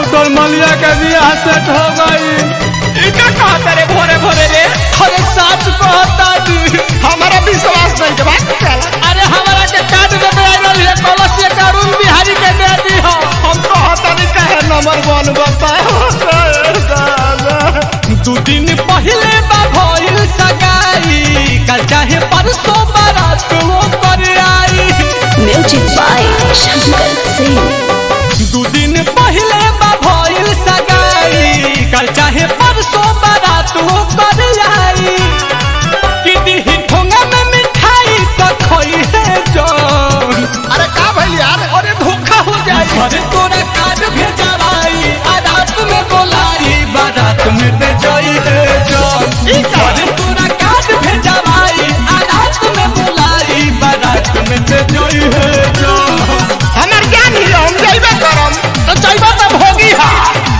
तोर मलिया के बियाह सेट हो गई इका कहता रे भोरे भोरे रे अरे सच कहता जी हमारा विश्वास नहीं के बात चला अरे हमारा के कार्ड में आइल है कलश के अरुण बिहारी के दे दी हो हम तो हता नहीं कहे नंबर वन दू दिन पहले बा भइल सगाई कल चाहे परसों बारात वो कर आई Music by Shankar Singh. दू दिन पहले बा भइल सगाई कल चाहे परसों बारात वो कर आई कि दी ठोंगा में मिठाई तो खोई है जान अरे का भइल यार अरे धोखा हो जाए अरे तोरा कार्ड भेजवाई आ रात में बोलाई बारात में दे जाई है जान अरे तोरा कार्ड भेजवाई आ रात में बोलाई बारात में दे जाई है जान हमार ज्ञान ही हम जइबे करम तो जइबे तो भोगी हा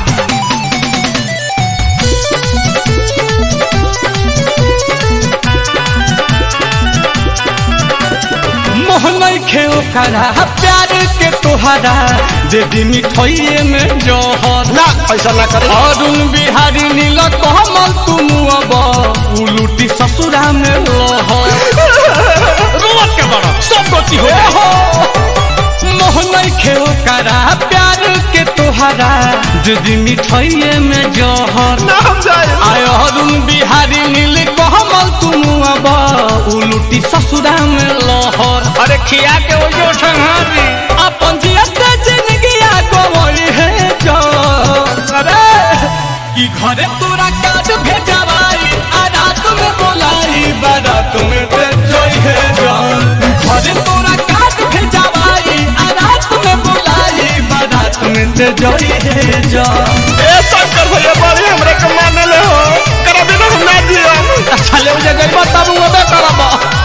मोहन खेल करा प्यार के तोहरा दे दी मिठाइए में जहर ना ऐसा ना करे अरुण बिहारी नील कमल तुम अब उलूटी ससुरा में लहर रोवत के बड़ा सब गति हो हो मोहन खेल करा प्यार के तोहरा दीदी मिठाइए में जहर ना हम जाए आय अरुण बिहारी नील कमल तुम अब उलूटी ससुरा में लहर अरे खिया के वो जो संहारी अपन जियत जिंदगी गवई है जान अरे कि घरे तोरा काट भेजवाई आ रात में बोलाई बारात में दे जोई है जान घरे तोरा काट भेजवाई आ रात में बोलाई बारात में दे जोई है जान ए शंकर भैया बड़ी हमरे के मानले हो करा बिना हम ना दिया अच्छा ले मुझे गई तब वो बे करबा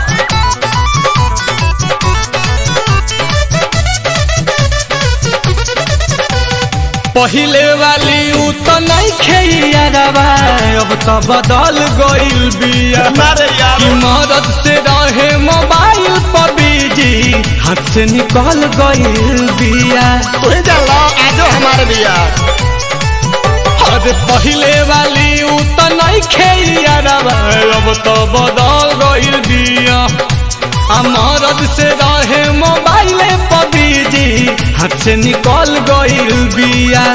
पहिले वाली उ तो नहीं खेइयारवा अब तो बदल गइल बिया मारे यार कि मदद से रहे मोबाइल पर बिजी हाथ से निकल गइल बिया तू ही जान लो आजो हमारे बिया अरे पहिले वाली उ तो नहीं खेइयारवा अब तो बदल गइल बिया आ मदद से रहे मोबाइल पर बिजी हाथ से निकल गइल बिया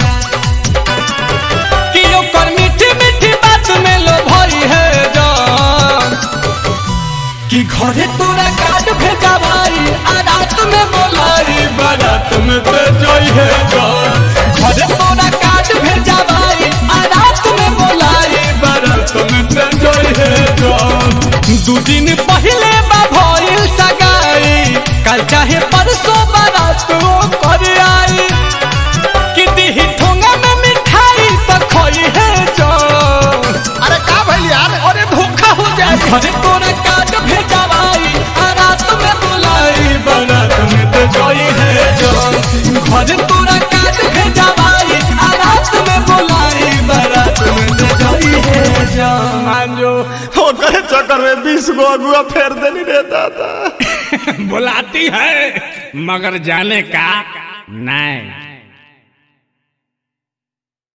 कि ओकर मीठी मीठी बात में लो भई है जान कि घरे तोरा कार्ड भेजवाई आ रात में बोलाई बारात में दे जाई है जान घरे तोरा कार्ड भेजवाई आ रात में बोलाई बारात में दे जाई है जान दू दिन पहले बा भइल सगाई कल चाहे परसों बारात वो कर आई कि दी ठोंगा में मिठाई तो खोई है जान अरे का भइल यार अरे धोखा हो जाए घरे तोरा कार्ड भेजवाई आ रात में बुलाई बारात में तो जोई है जान घरे तोरा कार्ड भेजवाई आ रात में बुलाई बारात में तो जोई है जान मांजो ओकरे चक्कर में बीस गो अगुआ फेर देनी रे दादा बुलाती है मगर जाने का नहीं